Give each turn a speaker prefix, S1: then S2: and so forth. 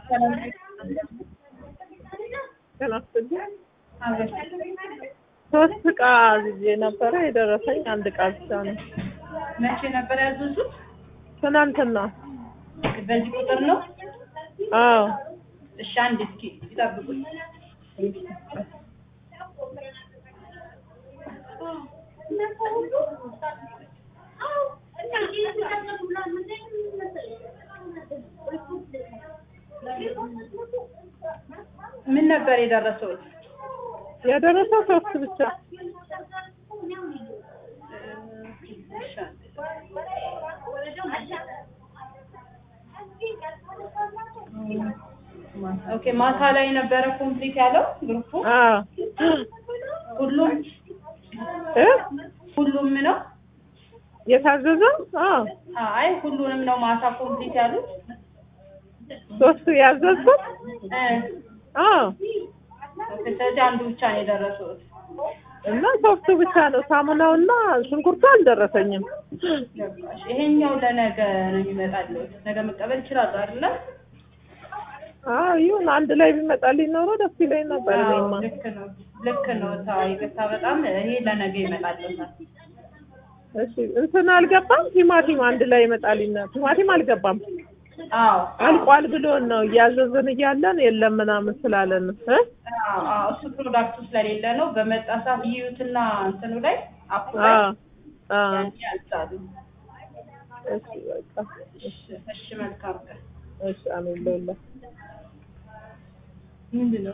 S1: ሶስት እቃ ይዤ ነበረ የደረሰኝ አንድ እቃ ብቻ ነው።
S2: መቼ ነበር ያዘዙት?
S1: ትናንትና።
S2: በዚህ ቁጥር ነው?
S1: አዎ
S2: እሺ አንድ እስኪ ይጠብቁኝ። ምን ነበር የደረሰው?
S1: የደረሰው ሶስት ብቻ።
S2: ኦኬ ማታ ላይ ነበረ ኮምፕሊት ያለው ግሩፑ
S1: አዎ
S2: ሁሉም
S1: እ
S2: ሁሉም ነው?
S1: የታዘዘው? አዎ
S2: አይ ሁሉንም ነው ማታ ኮምፕሊት ያሉት?
S1: ሶስቱ ያዘዝኩት?
S2: እ
S1: አዎ
S2: ኦኬ ስለዚህ አንዱ ብቻ ነው የደረሰው።
S1: እና ሶስቱ ብቻ ነው። ሳሙናውና ሽንኩርቱ አልደረሰኝም።
S2: ገባሽ? ይሄኛው ለነገ ነው የሚመጣለው። ነገ መቀበል ይችላሉ አይደለ?
S1: አዎ ይሁን፣ አንድ ላይ ቢመጣልኝ ኖሮ ደስ ይለኝ ነበር።
S2: አዎ
S1: እኔማ
S2: ልክ ነው ልክ ነው። ታው ይቅርታ በጣም ይሄ ለነገ ይመጣልታል።
S1: እሺ እንትን አልገባም። ቲማቲም አንድ ላይ ይመጣልኝ ነው። ቲማቲም አልገባም።
S2: አዎ
S1: አልቋል ብሎን ነው እያዘዝን እያለን የለም ምናምን ስላለን እ
S2: አዎ አዎ እሱ ፕሮዳክቱ ስለሌለ ነው። በመጣ ሰዓት ይዩትና እንትኑ ላይ አፑ ላይ
S1: አዎ አዎ
S2: ያኔ ያዛሉ።
S1: እሺ በቃ
S2: እሺ እሺ መልካም ቀን።
S1: እሺ አሜን ለሁላ
S2: ምንድን ነው